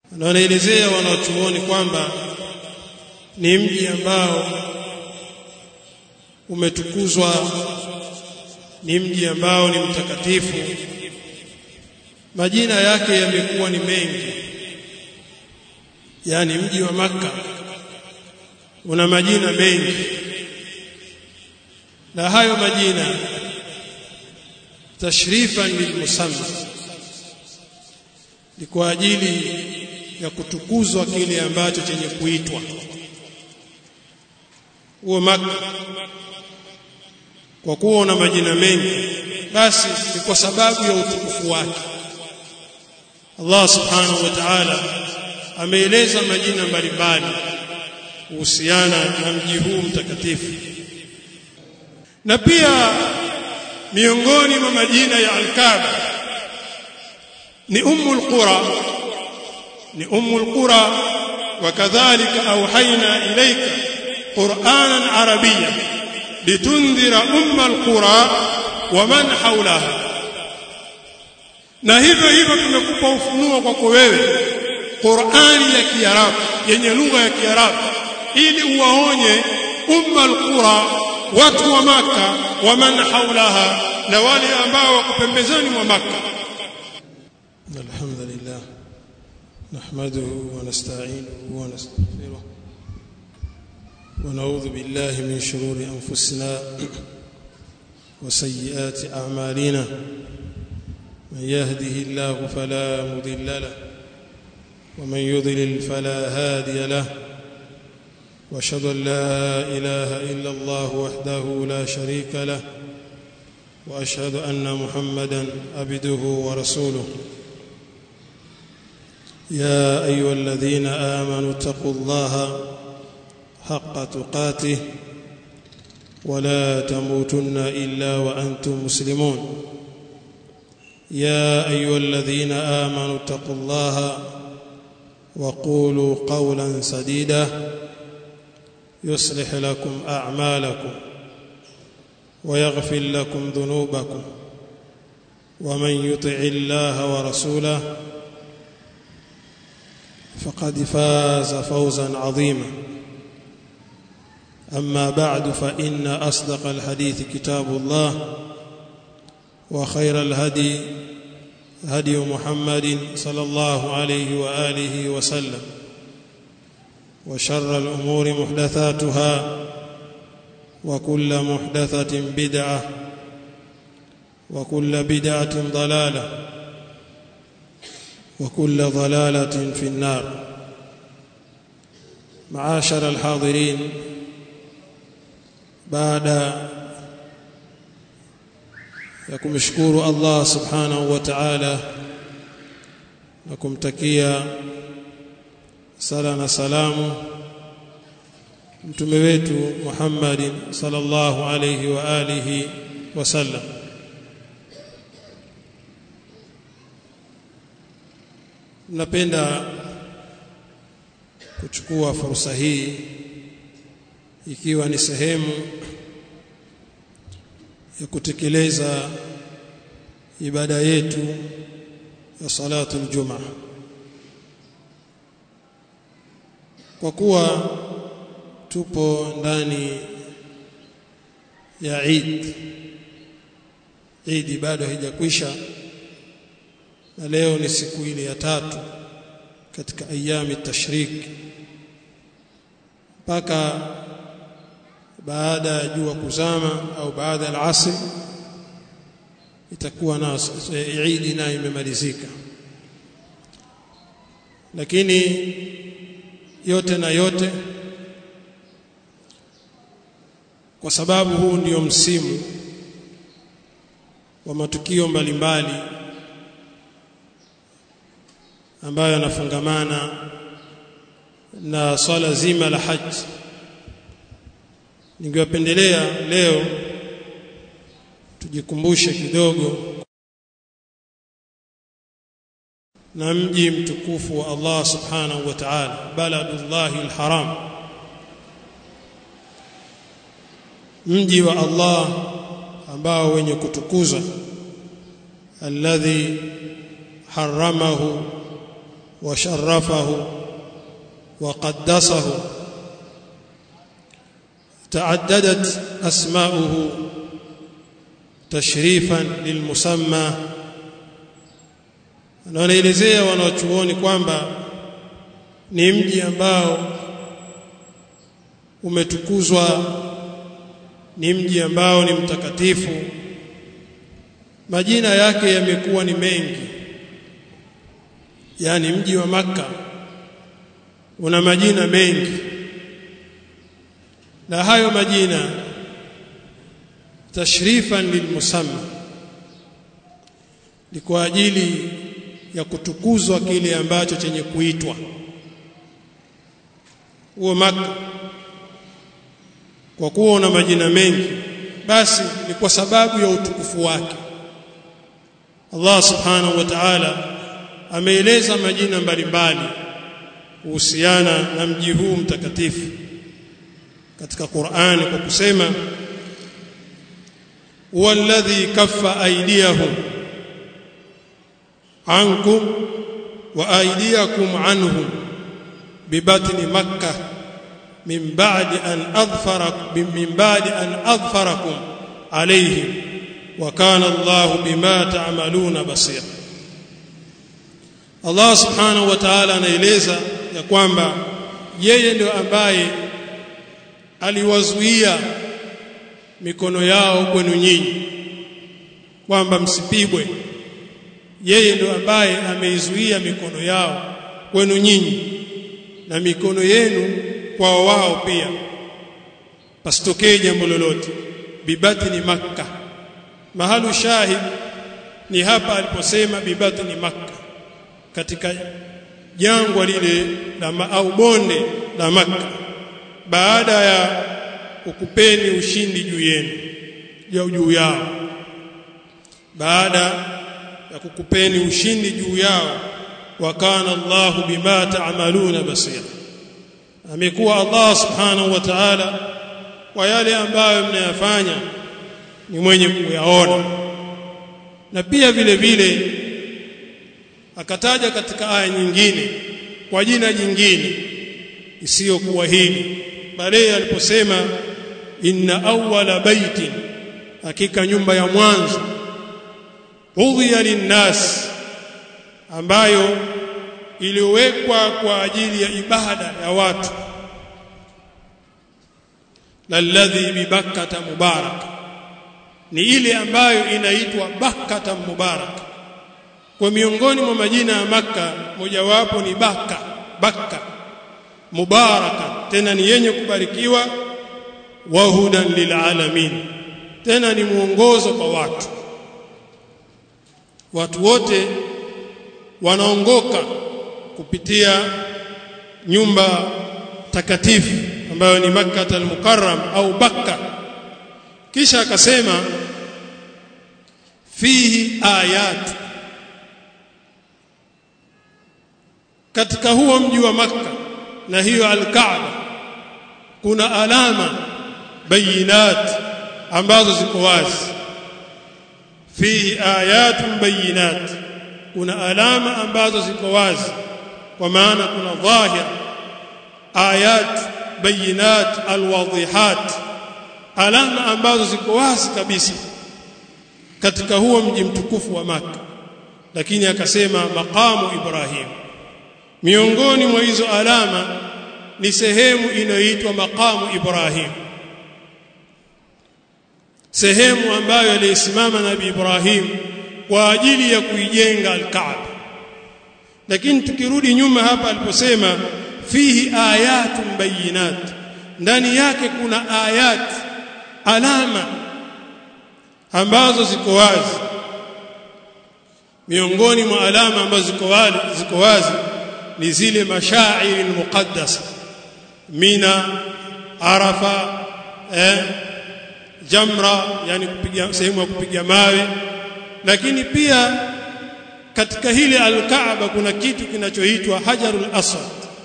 na wanaelezea wanaochuoni kwamba ni mji ambao umetukuzwa ni mji ambao ni mtakatifu majina yake yamekuwa ni mengi yani mji wa maka una majina mengi na hayo majina tashrifan lilmusamma ni kwa ajili ya kutukuzwa kile ambacho chenye kuitwa huo maka kwa kuwa una majina mengi basi ni kwa sababu ya utukufu wake Allah subhanahu wa ta'ala ameeleza majina mbalimbali kuhusiana na mji huu mtakatifu na pia miongoni mwa majina ya Al-Kaaba ni Ummul Qura ni Ummul Qura wakadhalika auhaina ilayka Qur'anan Arabiyyan litundhira Ummal Qura wa man hawlaha na hivyo hivyo tumekupa ufunuo kwako wewe Qur'ani ya Kiarabu yenye lugha ya Kiarabu ili uwaonye Ummal Qura watu wa maka wa man haulaha na wale ambao wako pembezoni mwa maka alhamdulillah nahmaduhu wa nasta'inuhu wa nastaghfiruh wa na'udhu billahi min shururi anfusina wa sayyiati a'malina man yahdihillahu fala mudilla lahu ومن يضلل فلا هادي له واشهد ان لا اله الا الله وحده لا شريك له واشهد ان محمدا عبده ورسوله يا ايها الذين امنوا اتقوا الله حق تقاته ولا تموتن الا وانتم مسلمون يا ايها الذين امنوا اتقوا الله وقولوا قولا سديدا يصلح لكم اعمالكم ويغفر لكم ذنوبكم ومن يطع الله ورسوله فقد فاز فوزا عظيما اما بعد فان اصدق الحديث كتاب الله وخير الهدي هدي محمد صلى الله عليه واله وسلم وشر الامور محدثاتها وكل محدثه بدعه وكل بدعه ضلاله وكل ضلاله في النار معاشر الحاضرين بعد ya kumshukuru Allah subhanahu wa ta'ala na kumtakia sala na salamu mtume wetu Muhammad sallallahu alayhi wa alihi wasallam napenda kuchukua fursa hii ikiwa ni sehemu ya kutekeleza ibada yetu ya salatu aljuma kwa kuwa tupo ndani ya Eid Eid bado haijakwisha na leo ni siku ile ya tatu katika ayami tashrik mpaka baada ya jua kuzama au baada ya asr itakuwa na Eid nayo imemalizika lakini yote na yote kwa sababu huu ndio msimu wa matukio mbalimbali ambayo yanafungamana na swala zima la haji ningewapendelea leo tujikumbushe kidogo na mji mtukufu wa Allah subhanahu wa ta'ala baladullahi alharam mji wa Allah ambao wenye kutukuza alladhi haramahu وشرفه وقدسه تعددت أسماؤه تشريفا للمسمى na wanaelezea wanaochuoni kwamba ni mji ambao umetukuzwa ni mji ambao ni mtakatifu majina yake yamekuwa ni mengi yani mji wa maka una majina mengi na hayo majina tashrifan lilmusamma ni kwa ajili ya kutukuzwa kile ambacho chenye kuitwa huo maka kwa kuwa una majina mengi basi ni kwa sababu ya utukufu wake Allah subhanahu wa ta'ala ameeleza majina mbalimbali kuhusiana na mji huu mtakatifu katika Qur'ani kwa kusema walladhi kaffa aydiyahum ankum wa aydiyakum anhum bibatni makkah min ba'di an adfarakum min ba'di an adfarakum alayhim wa kana Allahu bima ta'maluna basira Allah subhanahu wa ta'ala anaeleza ya kwamba yeye ndio ambaye aliwazuia mikono yao kwenu nyinyi kwamba msipigwe yeye ndio ambaye ameizuia mikono yao kwenu nyinyi na mikono yenu kwa wao pia pasitokee jambo lolote bibatni makka mahalu shahid ni hapa aliposema bibatni makka katika jangwa lile la au bonde la makka baada ya kukupeni ushindi juu yenu juu juu yao baada ya kukupeni ushindi juu yao wa kana Allahu bima ta'maluna basira amekuwa Allah subhanahu wa ta'ala kwa yale ambayo mnayafanya ni mwenye kuyaona na pia vile vile akataja katika aya nyingine kwa jina jingine isiyokuwa hili bale aliposema inna awwala baitin hakika nyumba ya mwanzo udhiya linnas ambayo iliwekwa kwa ajili ya ibada ya watu lalladhi bibakkata mubarak ni ile ambayo inaitwa bakkata mubarak kwa miongoni mwa majina ya maka mojawapo ni baka bakka mubaraka tena ni yenye kubarikiwa wa hudan lilalamin tena ni mwongozo kwa watu watu wote wanaongoka kupitia nyumba takatifu ambayo ni Makkah al-Mukarram au Bakka kisha akasema fihi ayat katika huo mji wa Makka na hiyo al-Kaaba kuna alama bayinat ambazo ziko wazi fihi ayatun bayinat kuna alama ambazo ziko wazi kwa maana kuna dhahir ayat bayinat alwadhihat alama ambazo ziko wazi kabisa katika huo mji mtukufu wa maka lakini akasema maqamu Ibrahim miongoni mwa hizo alama ni sehemu inayoitwa maqamu Ibrahim sehemu ambayo alisimama nabii Ibrahim kwa ajili ya kuijenga al-Kaaba lakini tukirudi nyuma hapa aliposema fihi ayatun bayinat ndani yake kuna ayat alama ambazo ziko wazi miongoni mwa alama ambazo ziko wazi ziko wazi ni zile mashairi muqaddasa mina arafa eh, jamra yani kupiga sehemu ya kupiga mawe lakini pia katika hili al-Kaaba kuna kitu kinachoitwa hajarul aswad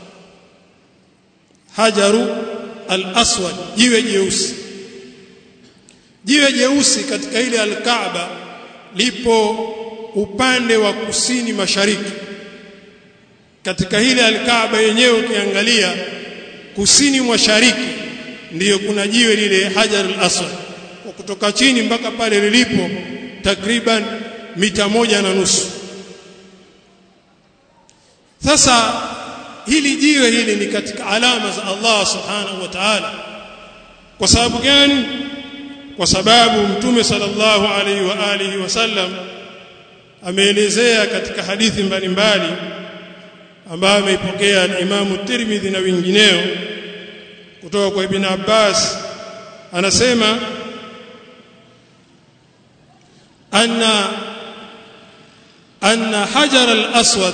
hajaru al-aswad jiwe jeusi jiwe jeusi katika ile al-Kaaba lipo upande wa kusini mashariki katika ile alkaaba yenyewe ukiangalia kusini mwa shariki ndiyo kuna jiwe lile hajar al-aswad kwa kutoka chini mpaka pale lilipo takriban mita moja na nusu sasa hili jiwe hili ni katika alama za Allah subhanahu wa ta'ala kwa sababu gani kwa sababu mtume sallallahu alaihi wa alihi wasallam ameelezea katika hadithi mbalimbali ambayo ameipokea Imam Tirmidhi na wengineo kutoka kwa Ibn Abbas anasema anna anna hajar al-aswad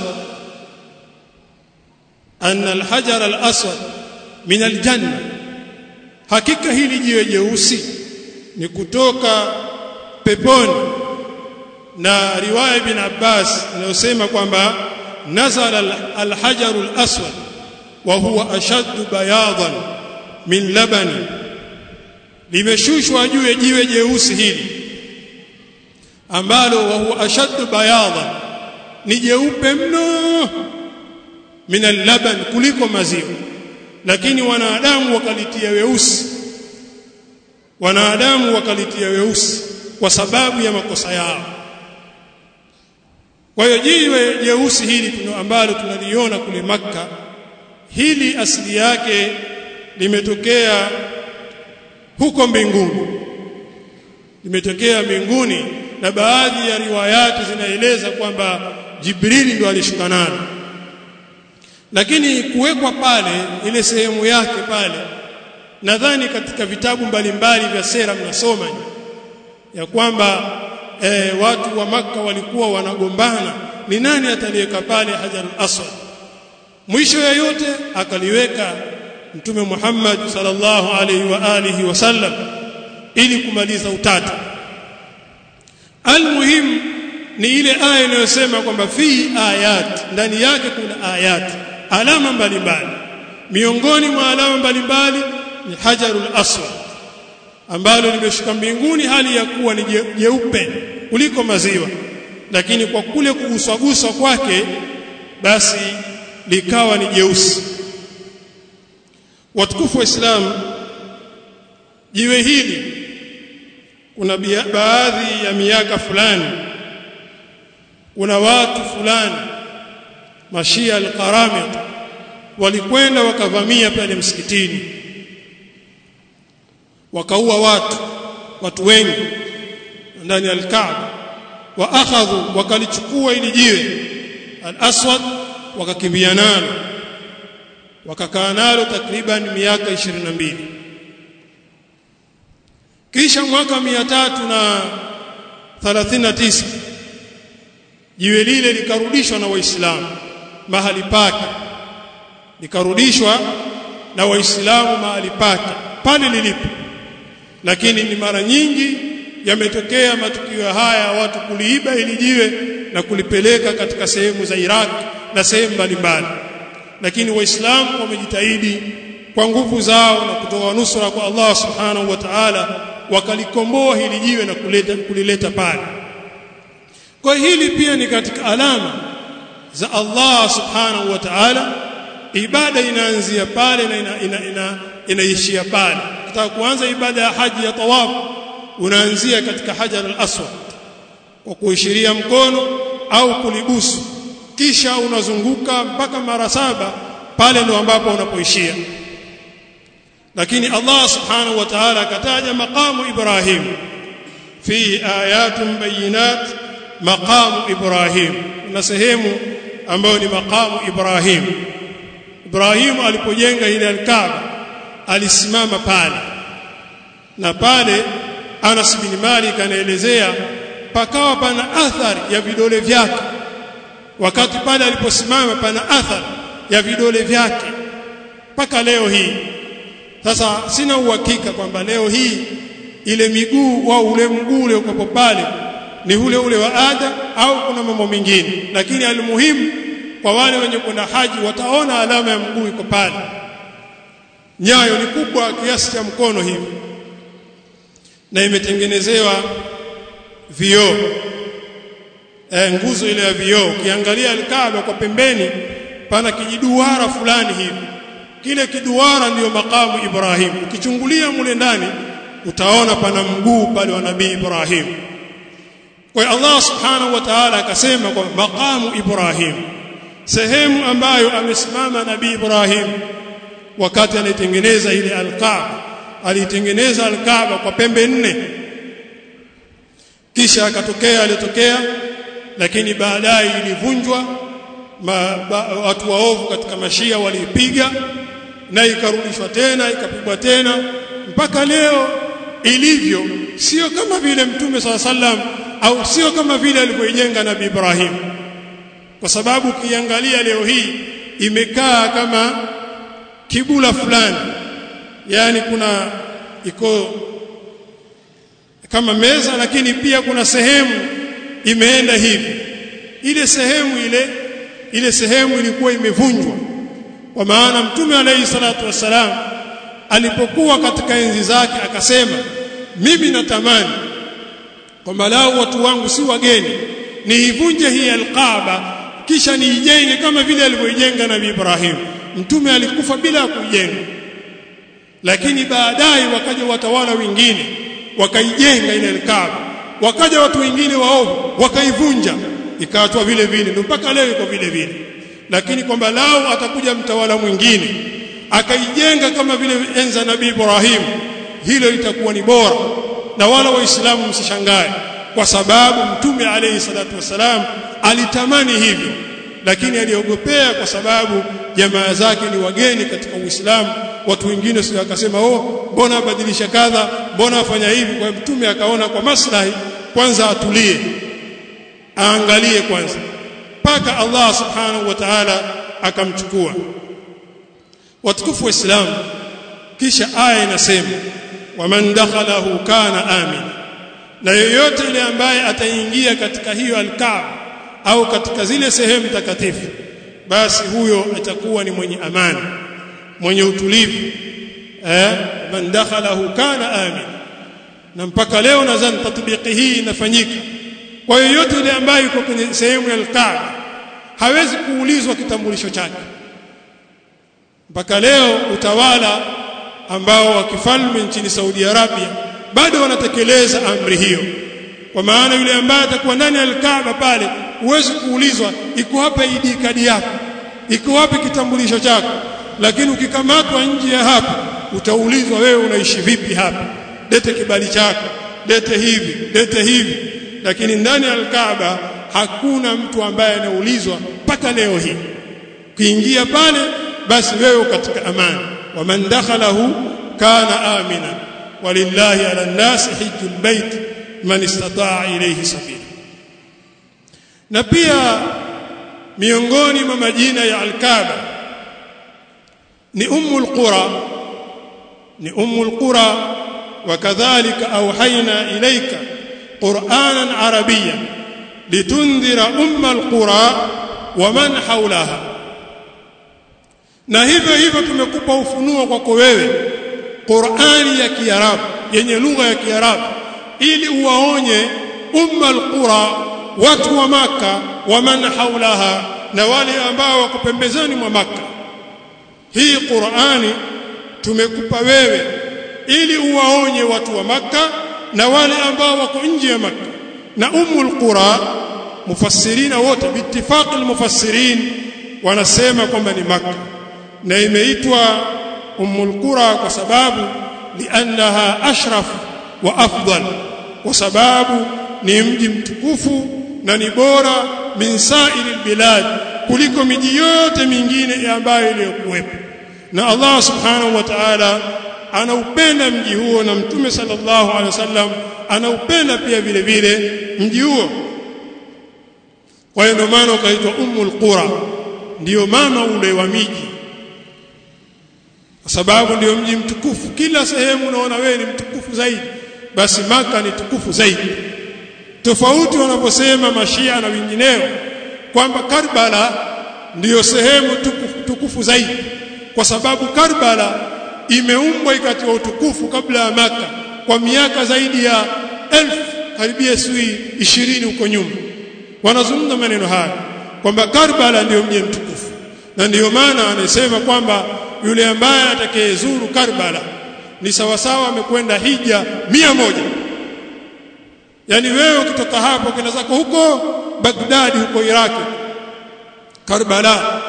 anna al-hajar al-aswad min al-janna hakika hili jiwe jeusi ni kutoka peponi na riwaya ibn Abbas inayosema kwamba nazala al-hajar al-aswad wa huwa ashaddu bayadan min labani limeshushwa juu ya jiwe jeusi hili ambalo wa huwa ashaddu bayadan ni jeupe mno min al-laban kuliko maziwa lakini wanadamu wakalitia weusi wanadamu wakalitia weusi kwa sababu ya makosa yao kwa hiyo jiwe jeusi hili ambalo tunaliona kule maka hili asili yake limetokea huko mbinguni limetokea mbinguni na baadhi ya riwayati zinaeleza kwamba Jibrili ndo alishuka nalo lakini kuwekwa pale ile sehemu yake pale nadhani katika vitabu mbalimbali vya sera mnasoma ya kwamba e, watu wa maka walikuwa wanagombana ni nani ataliweka pale hajar aswad mwisho ya yote akaliweka mtume Muhammad sallallahu alaihi wa alihi wasallam ili kumaliza utata almuhim ni ile aya inayosema kwamba fi ayat ndani yake kuna ayat alama mbalimbali miongoni mwa alama mbalimbali ni hajarul aswad ambalo limeshuka mbinguni hali ya kuwa ni jeupe kuliko maziwa lakini kwa kule kuguswaguswa kwake basi likawa ni jeusi watukufu wa Islam jiwe hili kuna baadhi ya miaka fulani kuna watu fulani mashia al-qaramit walikwenda wakavamia pale msikitini wakaua watu watu wengi ndani ya al-Kaaba wa akhadhu wakalichukua ili jiwe al-aswad wakakimbia nalo wakakaa nalo takriban miaka 22 kisha mwaka 339 jiwe lile likarudishwa na waislamu mahali pake likarudishwa na waislamu mahali pake pale lilipo lakini ni mara nyingi yametokea matukio haya watu kuliiba ili jiwe na kulipeleka katika sehemu za Iraq na sehemu mbalimbali lakini waislamu wamejitahidi kwa nguvu zao na kutoa nusra kwa Allah subhanahu wa ta'ala wakalikomboa hili jiwe na kuleta kulileta pale kwa hili pia ni katika alama za Allah subhanahu wa ta'ala ibada inaanzia pale na ina, ina, ina, inaishia pale ukitaka kuanza ibada ya haji ya tawaf unaanzia katika hajar al-aswad kwa kuishiria mkono au kulibusu kisha unazunguka mpaka mara saba pale ndo ambapo unapoishia lakini Allah subhanahu wa ta'ala akataja maqamu Ibrahim fi ayatun bayinat maqamu Ibrahim na sehemu ambayo ni maqamu Ibrahim Ibrahim alipojenga ile al-Kaaba alisimama pale na pale Anas bin Malik anaelezea pakawa pana athari ya vidole vyake wakati pale aliposimama pana athari ya vidole vyake mpaka leo hii sasa sina uhakika kwamba leo hii ile miguu au ule mguu ule uko pale ni ule ule wa ada au kuna mambo mengine lakini almuhimu kwa wale wenye kwenda haji wataona alama ya mguu iko pale nyayo ni kubwa kiasi cha mkono hivi na imetengenezewa vioo e, nguzo ile ya vioo ukiangalia alkaaba kwa pembeni pana kijiduara fulani hivi kile kiduara ndiyo makamu Ibrahim ukichungulia mule ndani utaona pana mguu pale wa nabii Ibrahim kwa Allah subhanahu wa ta'ala akasema kwa makamu Ibrahim sehemu ambayo amesimama nabii Ibrahim wakati anaitengeneza ile al-Kaaba alitengeneza al-Kaaba kwa pembe nne kisha akatokea alitokea lakini baadaye ilivunjwa watu waovu katika mashia waliipiga na ikarudishwa tena ikapigwa tena mpaka leo ilivyo sio kama vile mtume sala sallam au sio kama vile alivyoijenga nabii Ibrahim kwa sababu ukiangalia leo hii imekaa kama kibula fulani yani kuna iko kama meza lakini pia kuna sehemu imeenda hivi ile sehemu ile ile sehemu ilikuwa imevunjwa kwa maana mtume alayhi salatu wassalam alipokuwa katika enzi zake akasema mimi natamani kwamba lao watu wangu si wageni niivunje hii alqaba kisha niijenge kama vile alivyoijenga nabii Ibrahim mtume alikufa bila kuijenga lakini baadaye wakaja watawala wengine wakaijenga ile alqaba wakaja watu wengine waovu wakaivunja ikaachwa vile vile ndio mpaka leo iko vile vile lakini kwamba lao atakuja mtawala mwingine akaijenga kama vile enza nabii Ibrahim hilo litakuwa ni bora na wala waislamu msishangae kwa sababu mtume alayhi salatu wasalam alitamani hivyo lakini aliogopea kwa sababu jamaa zake ni wageni katika Uislamu watu wengine sio akasema oh mbona abadilisha kadha mbona afanya hivi kwa mtume akaona kwa maslahi kwanza atulie aangalie kwanza mpaka Allah subhanahu wa ta'ala akamchukua watukufu wa Islam kisha aya inasema waman dakhalahu kana amin na yoyote ile ambaye ataingia katika hiyo alkaaba au katika zile sehemu takatifu basi huyo atakuwa ni mwenye amani mwenye utulivu eh man dakhalahu kana amin na mpaka leo nadhani tatbiki hii inafanyika kwa yoyote yule ambaye yuko kwenye sehemu ya alkaaba hawezi kuulizwa kitambulisho chake mpaka leo utawala ambao wa kifalme nchini Saudi Arabia bado wanatekeleza amri hiyo kwa maana yule ambaye atakuwa ndani ya Kaaba pale huwezi kuulizwa iko wapi ID kadi yako iko wapi kitambulisho chako lakini ukikamatwa nje ya hapa utaulizwa wewe unaishi vipi hapa lete kibali chako lete hivi lete hivi lakini ndani ya Kaaba hakuna mtu ambaye anaulizwa mpaka leo hii kuingia pale basi wewe katika amani waman dakhalahu kana amina walillahi ala nasi hijjul bait man istataa ilayhi sabila na pia miongoni mwa majina ya al-Kaaba ni ummul qura ni ummul qura wakadhalika awhayna ilayka qur'anan arabiyyan litundhira ummal qura wa man hawlaha na hivyo hivyo tumekupa ufunuo kwako wewe Qur'ani ya Kiarabu yenye lugha ya Kiarabu ili uwaonye ummal qura watu wa maka wa man haulaha na wale ambao wako pembezoni mwa maka hii Qur'ani tumekupa wewe ili uwaonye watu wa maka na wale ambao wako nje ya maka na ummul qura mufassirina wote biittifaq almufassirin wanasema kwamba ni maka na imeitwa ummul qura kwa sababu liannaha ashraf wa afdal kwa sababu ni mji mtukufu na ni bora min sa'iril bilad kuliko miji yote mingine ambayo iliyokuwepo na Allah subhanahu wa ta'ala anaupenda mji huo na mtume sallallahu alaihi wasallam anaupenda pia vile vile mji huo kwa hiyo ndio maana ukaitwa ummul qura ndiyo mama ule wa miji kwa sababu ndiyo mji mtukufu kila sehemu unaona wewe ni mtukufu zaidi basi maka ni tukufu zaidi tofauti wanaposema mashia na wengineo kwamba Karbala ndiyo sehemu tukufu, tukufu zaidi kwa sababu Karbala imeumbwa ikatiwa utukufu kabla ya maka kwa miaka zaidi ya elfu karibia sui ishirini huko nyuma wanazungumza maneno haya kwamba Karbala ndiyo mji mtukufu na ndiyo maana anasema kwamba yule ambaye atakayezuru Karbala ni sawasawa amekwenda hija mia moja yani wewe ukitoka hapo kenda zako huko Baghdad huko Iraki Karbala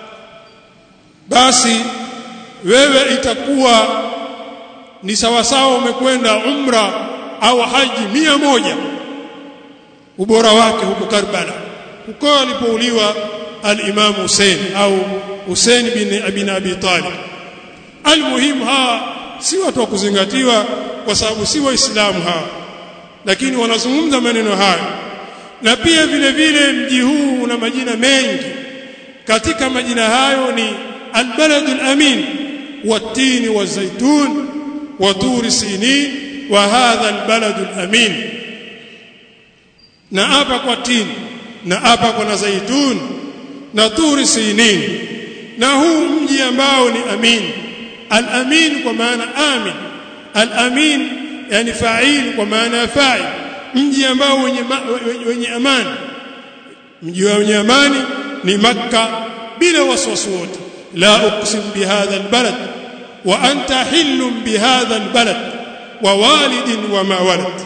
basi wewe itakuwa ni sawasawa umekwenda umra au haji mia moja ubora wake huko Karbala huko alipouliwa al-Imam Hussein au Hussein bin Abi Abi Talib almuhim hawa si watu wa kuzingatiwa kwa sababu si waislamu hawa lakini wanazungumza maneno haya na pia vile vile mji huu una majina mengi katika majina hayo ni albalad alamin والتين والزيتون وطور سينين وهذا البلد الامين na hapa kwa tini na hapa kuna zaitun na turi sinin na huu mji ambao ni amin al-amin kwa maana amin al-amin yani fa'il kwa maana ya fa'il mji ambao wenye wenye amani mji wenye amani ni makka bila waswasi wote la uqsim bihadha albalad wa anta hillun bihadha albalad wa walidin wa ma walad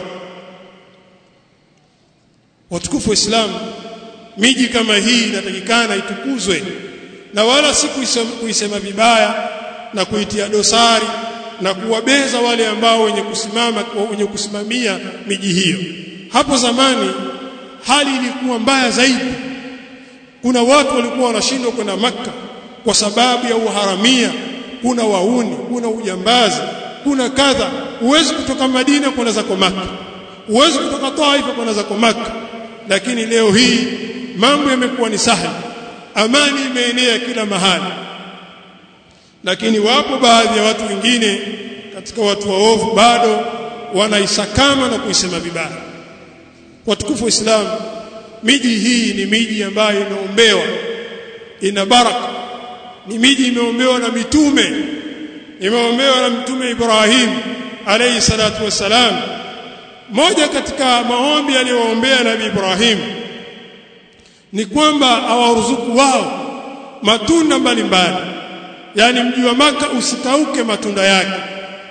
watukufu wa Islam miji kama hii inatakikana itukuzwe na wala si kuisema vibaya na kuitia dosari na kuwabeza wale ambao wenye kusimama wenye kusimamia miji hiyo hapo zamani hali ilikuwa mbaya zaidi kuna watu walikuwa wanashindwa kwenda maka kwa sababu ya uharamia kuna wauni kuna ujambazi kuna kadha huwezi kutoka Madina kwenda zako maka huwezi kutoka Taifa kwenda zako maka lakini leo hii mambo yamekuwa ni sahali amani imeenea kila mahali lakini wapo baadhi ya watu wengine katika watu waovu bado wanaisakama na kuisema vibaya watukufu wa Islam miji hii ni miji ambayo imeombewa ina baraka ni miji imeombewa na mitume imeombewa na mtume Ibrahim alayhi salatu wassalam moja katika maombi aliyoombea nabii Ibrahim ni kwamba awaruzuku wao matunda mbalimbali yani mji wa maka usikauke matunda yake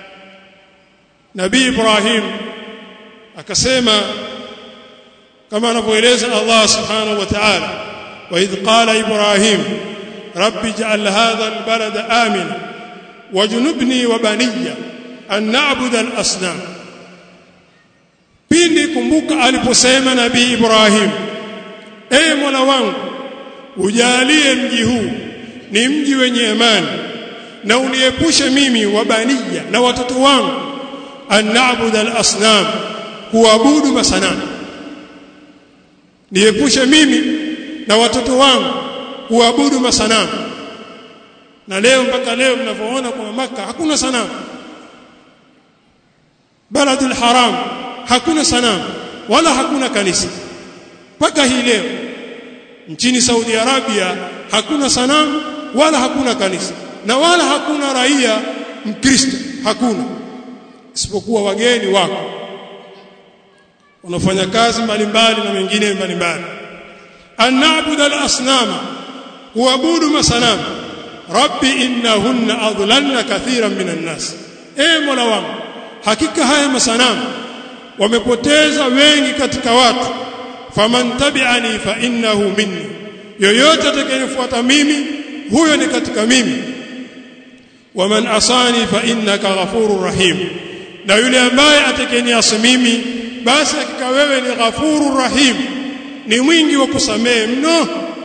nabii Ibrahim akasema kama anavyoeleza Allah subhanahu wa ta'ala wa idh qala Ibrahim rabbi ij'al hadha albalada amina wajnubni wa baniya an na'budu al-asnam pindi kumbuka aliposema nabii Ibrahim ee Mola wangu ujalie mji huu ni mji wenye amani na uniepushe mimi wa baniya na watoto wangu an na'budu al-asnam kuabudu masanamu niepushe mimi na watoto wangu kuabudu masanamu na leo mpaka leo mnavyoona kwa maka hakuna sanamu baladul haram hakuna sanamu wala hakuna kanisa mpaka hii leo nchini Saudi Arabia hakuna sanamu wala hakuna kanisa na wala hakuna raia mkristo hakuna isipokuwa wageni wako wanafanya kazi mbalimbali na mengine mbalimbali anaabudu al-asnama kuabudu masanamu rabbi innahunna adlalna kathiran minan nas e mola wangu hakika haya masanamu wamepoteza wengi katika watu faman tabi'ani fa innahu minni yoyote atakayenifuata mimi huyo ni katika mimi waman asani fa innaka ghafurur rahim na yule ambaye atakayeniasi mimi basi hakika wewe ni ghafurur rahim ni mwingi wa kusamehe mno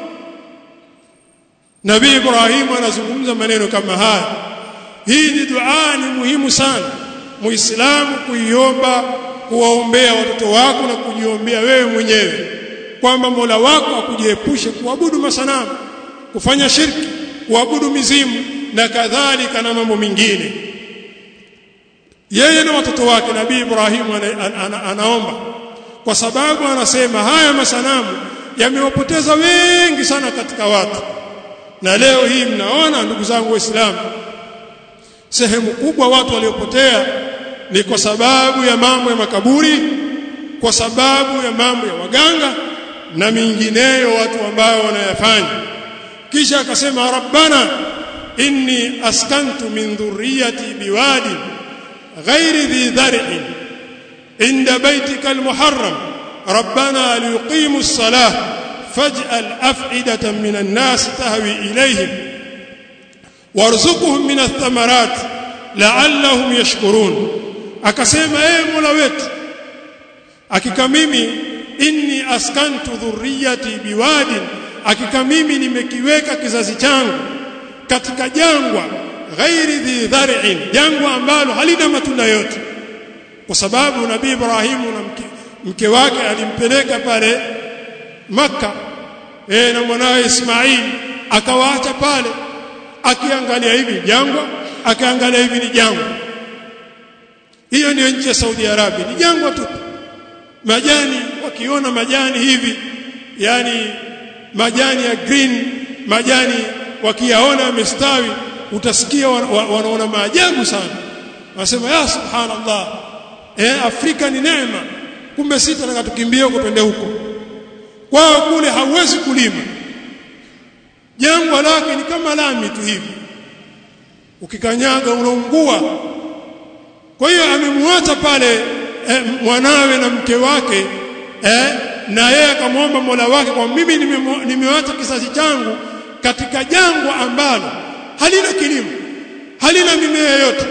Nabii Ibrahim anazungumza maneno kama haya hii ni dua ni muhimu sana muislamu kuiomba kuwaombea watoto wako na kujiombea wewe mwenyewe kwamba Mola wako akujiepushe kuabudu masanamu kufanya shirki kuabudu mizimu na kadhalika na mambo mengine yeye na watoto wake nabii Ibrahim ana, ana, ana, anaomba kwa sababu anasema haya masanamu yamewapoteza wengi sana katika watu na leo hii mnaona ndugu zangu waislamu sehemu kubwa watu waliopotea ni kwa sababu ya mambo ya makaburi kwa sababu ya mambo ya waganga na mingineyo watu ambao wanayafanya kisha akasema rabbana inni askantu min dhurriyyati biwadin ghairi dhi dhar'in inda baytika almuharram rabbana liyuqimu as-salah faj'al af'idatan min an-nas tahwi ilayhim warzuqhum min ath-thamarat la'allahum yashkurun akasema ee mola wetu hakika mimi inni askantu dhurriyati biwadin hakika mimi nimekiweka kizazi changu katika jangwa ghairi dhi dhar'in jangwa ambalo halina matunda yote kwa sababu nabii Ibrahimu na mke, mke wake alimpeleka pale maka e, na mwanawe Ismail akawaacha pale akiangalia hivi jangwa akiangalia hivi ni jangwa hiyo ndio nchi ya Saudi Arabia ni jangwa tu majani wakiona majani hivi yani majani ya green majani wakiyaona yamestawi utasikia wanaona maajabu sana wanasema ya subhanallah eh Afrika ni neema kumbe sisi tunataka tukimbie huko twende huko kwao kule hauwezi kulima jangwa lake ni kama lami tu hivi ukikanyaga unaungua kwa hiyo amemwacha pale eh, mwanawe na mke wake eh, na yeye akamwomba Mola wake kwa mimi nimewacha kizazi changu katika jangwa ambalo halina kilimo halina mimea yote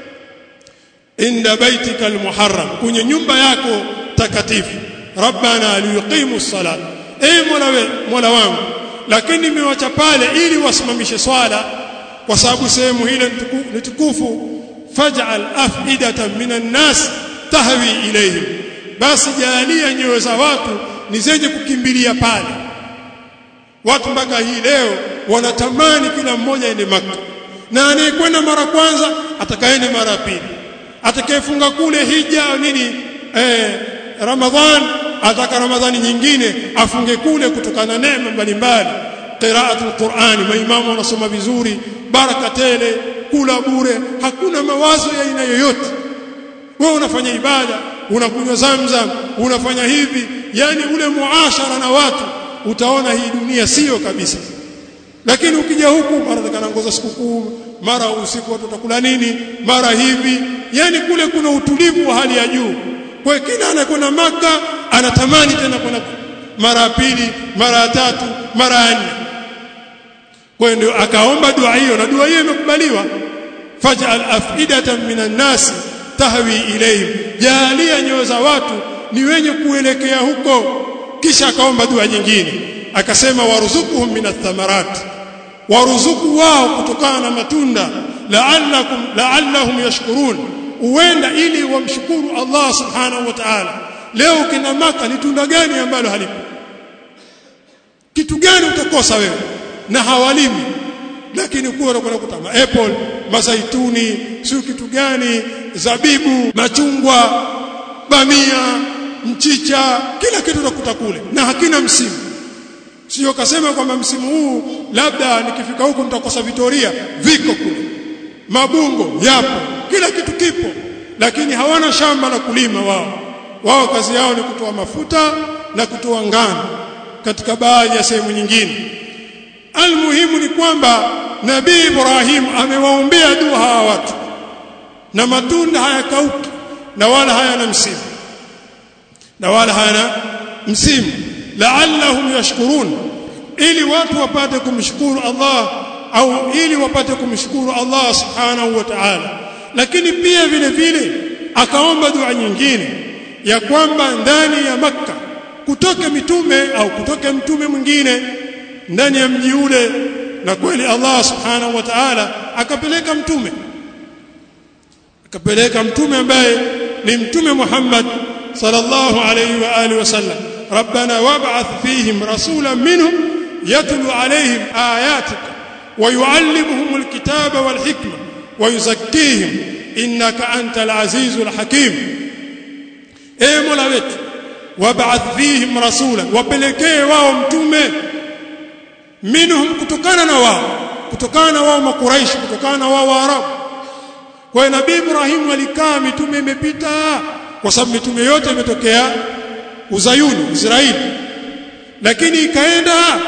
inda baitika almuharram kwenye nyumba yako takatifu rabbana liyuqimu salat e mola we, mola wangu lakini nimewacha pale ili wasimamishe swala kwa sababu sehemu ile ni tukufu faj'al afidatan minan nas tahwi ilayhim basi jalia nyoyo za watu ni zenye kukimbilia pale watu mpaka hii leo wanatamani kila mmoja ende maka na anayekwenda mara kwanza atakaende mara pili atakayefunga kule hija nini eh, ramadhan ataka ramadhani nyingine afunge kule kutokana na neema mbalimbali qiraatul qur'ani maimamu wanasoma vizuri baraka tele kula bure hakuna mawazo ya aina yoyote wewe unafanya ibada unakunywa zamzam unafanya hivi yani ule muashara na watu utaona hii dunia sio kabisa lakini ukija huku mara takanangoza sikukuu mara usiku watu watakula nini mara hivi yani kule kuna utulivu wa hali ya juu kwa kila anakwenda maka anatamani tena kwenda mara ya pili mara ya tatu mara ya nne kwa ndio akaomba dua hiyo na dua hiyo imekubaliwa faj'al afidatan minan nasi tahwi ilayhim jalia nyoyo za watu ni wenye kuelekea huko kisha akaomba dua nyingine akasema waruzukuhum minath thamarat waruzuku wao kutokana na matunda la'allakum la'allahum yashkurun uenda ili wamshukuru Allah subhanahu wa ta'ala leo kina maka ni tunda gani ambalo halipo kitu gani utakosa wewe na hawalimi lakini kuwa unakwenda kutama apple mazaituni sio kitu gani zabibu machungwa bamia mchicha kila kitu utakuta kule na hakina msimu sio kasema kwamba msimu huu labda nikifika huko nitakosa vitoria viko kule mabungo yapo kila kitu kipo lakini hawana shamba la kulima wao wao kazi yao ni kutoa mafuta na kutoa ngano katika baadhi ya sehemu nyingine almuhimu ni kwamba nabii Ibrahim amewaombea dua hawa watu na matunda hayakauki na wala hayana msimu na wala hayana msimu la'allahum yashkurun ili watu wapate kumshukuru Allah au ili wapate kumshukuru Allah subhanahu wa ta'ala lakini pia vile vile akaomba dua nyingine ya kwamba ndani ya makka kutoke mitume au kutoke mtume mwingine ndani ya mji ule na kweli Allah subhanahu wa ta'ala akapeleka mtume akapeleka mtume ambaye ni mtume Muhammad sallallahu alayhi wa alihi wasallam ربنا وابعث فيهم رسولا منهم يتلو عليهم آياتك ويعلمهم الكتاب والحكمة ويزكيهم إنك أنت العزيز الحكيم إيه مولوت وابعث فيهم رسولا وبلكيه واو متومه منهم kutokana na wao kutokana na wao makuraish kutokana na wao waarabu kwa nabii Ibrahim alikaa mitume imepita kwa sababu mitume yote imetokea uzayuni Israeli lakini ikaenda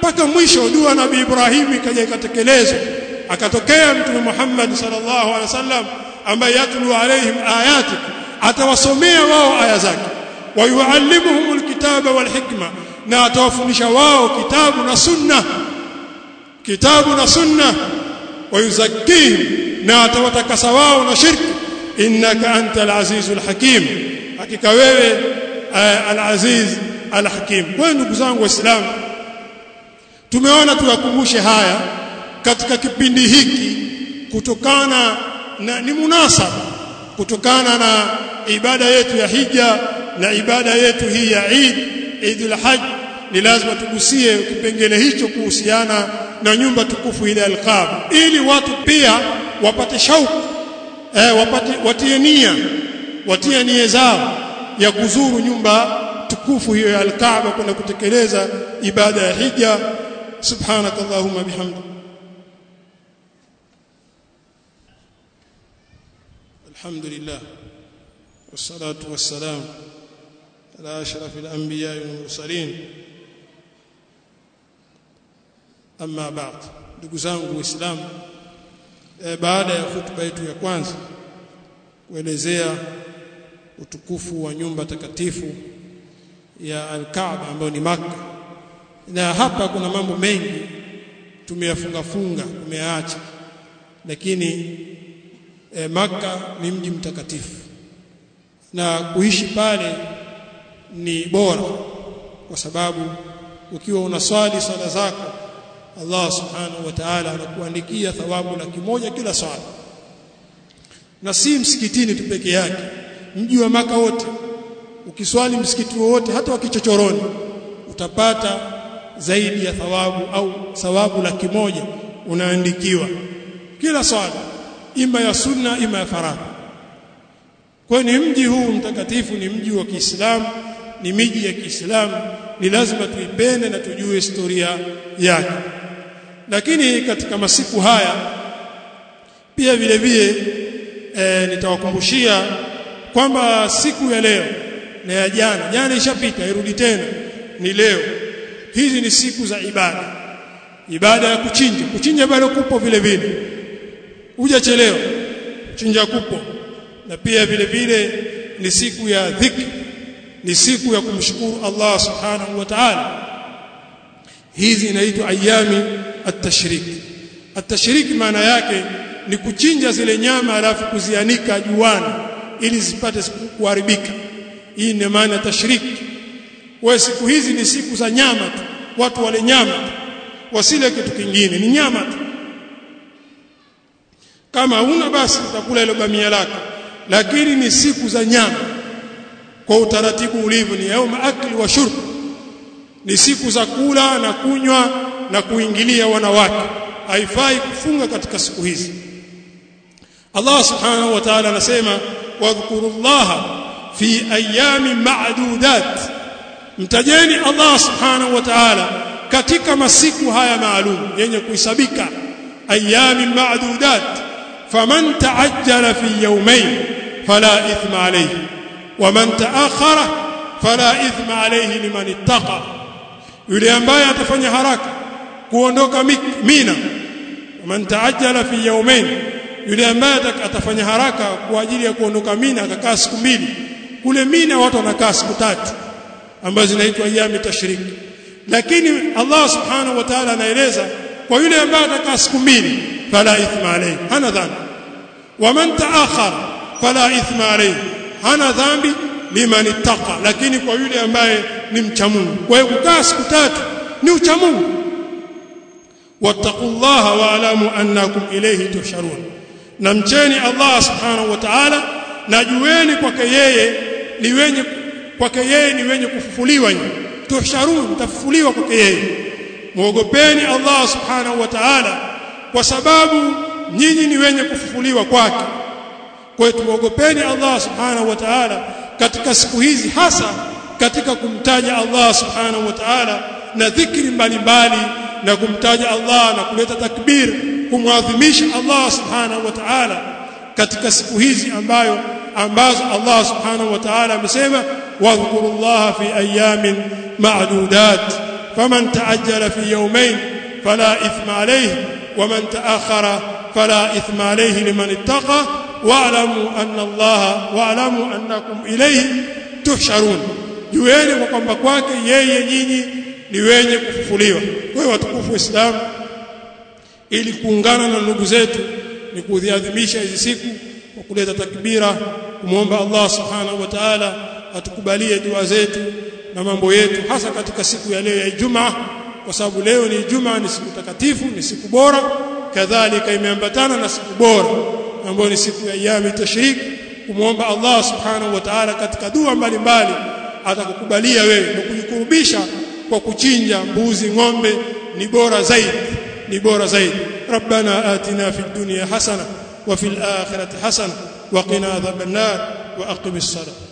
mpaka mwisho dua nabii Ibrahim ikaja ikatekelezwa akatokea mtume Muhammad sallallahu alaihi wasallam ambaye yatlu alaihim ayatik atawasomea wao aya zake wayuallimuhum alkitaba walhikma na atawafundisha wao kitabu na sunna kitabu na sunna wayuzakkihim na atawatakasa wao na shirki innaka antal azizul hakim hakika wewe al-aziz al-hakim kwa ndugu zangu waislamu tumeona tuwakumbushe haya katika kipindi hiki kutokana na ni munasaba kutokana na ibada yetu ya hija na ibada yetu hii ya Eid Eidul Hajj ni lazima tugusie kipengele hicho kuhusiana na nyumba tukufu ile al-Kaaba ili watu pia wapate shauku eh, wapate watie nia watie nia zao ya kuzuru nyumba tukufu hiyo ya al-Kaaba kwenda kutekeleza ibada ya hija subhanakallahumma bihamdika الحمد لله والصلاة والسلام على أشرف الأنبياء والمرسلين أما بعد ndugu zangu waislamu e, baada ya hutuba yetu ya kwanza kuelezea utukufu wa nyumba takatifu ya al-Kaaba ambayo ni Makka na hapa kuna mambo mengi tumeyafunga funga tumeacha lakini e, Makka ni mji mtakatifu na kuishi pale ni bora kwa sababu ukiwa unaswali swala zako Allah subhanahu wa ta'ala anakuandikia thawabu laki moja kila swala na si msikitini tu peke yake mji wa maka wote ukiswali msikiti wowote hata wa kichochoroni utapata zaidi ya thawabu au thawabu laki moja unaandikiwa kila swala ima ya sunna ima ya faradhi kwa ni mji huu mtakatifu ni mji wa Kiislamu ni miji ya Kiislamu ni lazima tuipende na tujue historia yake lakini katika masiku haya pia vile vile e, nitawakumbushia kwamba siku ya leo na ya jana jana ishapita irudi tena ni leo hizi ni siku za ibada ibada ya kuchinja kuchinja bado kupo vile vile hujachelewa chinja kupo na pia vile vile ni siku ya dhikri ni siku ya kumshukuru Allah subhanahu wa ta'ala hizi inaitwa ayami at-tashrik at-tashrik maana yake ni kuchinja zile nyama alafu kuzianika juani ili zipate kuharibika hii ni maana tashrik kwa siku hizi ni siku za nyama tu watu wale nyama tu wasile kitu kingine ni nyama tu kama huna basi utakula ile bamia lako lakini ni siku za nyama kwa utaratibu ulivyo ni yauma akli wa shurb ni siku za kula na kunywa na kuingilia wanawake haifai kufunga katika siku hizi Allah subhanahu wa ta'ala anasema wadhkurullaha fi ayami ma'dudat mtajeni Allah subhanahu wa ta'ala katika masiku haya maalum yenye kuhesabika ayami ma'dudat faman ta'ajjala fi yawmayn fala ithma alayhi waman ta'akhara fala ithma alayhi liman ittaqa yule ambaye atafanya haraka kuondoka mina waman ta'ajjala fi yawmayn yule ambaye atafanya haraka kwa ajili ya kuondoka mina akakaa siku mbili kule mina watu wanakaa siku tatu ambazo zinaitwa ayami tashriki lakini Allah subhanahu wa ta'ala anaeleza kwa yule ambaye atakaa siku mbili fala ithma alayhi hana dhambi waman ta'akhara fala ithma alayhi hana dhambi liman ittaqa lakini kwa yule ambaye ni mcha Mungu kwa hiyo kukaa siku tatu ni ucha Mungu wattaqullaha wa'lamu annakum ilayhi tusharun na mcheni Allah subhanahu wa ta'ala na jueni kwake yeye ni wenye kwake yeye ni wenye kufufuliwa tusharun tafufuliwa kwake yeye muogopeni Allah subhanahu wa ta'ala kwa sababu nyinyi ni wenye kufufuliwa kwake kwa hiyo tuogopeni Allah subhanahu wa ta'ala katika siku hizi hasa katika kumtaja Allah subhanahu wa ta'ala na dhikri mbalimbali na kumtaja Allah na kuleta takbir kumwadhimisha Allah subhanahu wa ta'ala katika siku hizi ambayo ambazo Allah subhanahu wa ta'ala amesema wadhkurullaha fi ayamin ma'dudat faman ta'ajjala fi yawmayn fala ithma alayhi waman ta'akhkhara fala ithma alayhi liman ittaqa wa'lamu anna Allah wa'lamu annakum ilayhi tuhsharun jueni kwa kwamba kwake yeye nyinyi ni wenye kufufuliwa wewe watukufu waislamu ili kuungana na ndugu zetu ni kuziadhimisha hizi siku kwa kuleta takbira kumwomba Allah subhanahu wa ta'ala atukubalie dua zetu na mambo yetu hasa katika siku ya leo ya Ijumaa kwa sababu leo ni Ijumaa ni siku takatifu ni siku bora kadhalika imeambatana na siku bora ambayo ni siku ya ayami tashrik kumwomba Allah subhanahu wa ta'ala katika dua mbalimbali atakukubalia wewe na kujikurubisha kwa kuchinja mbuzi ng'ombe ni bora zaidi ni bora zaidi rabbana atina fid dunya hasana wa fil akhirati hasana wa qina adhaban nar wa aqimis salat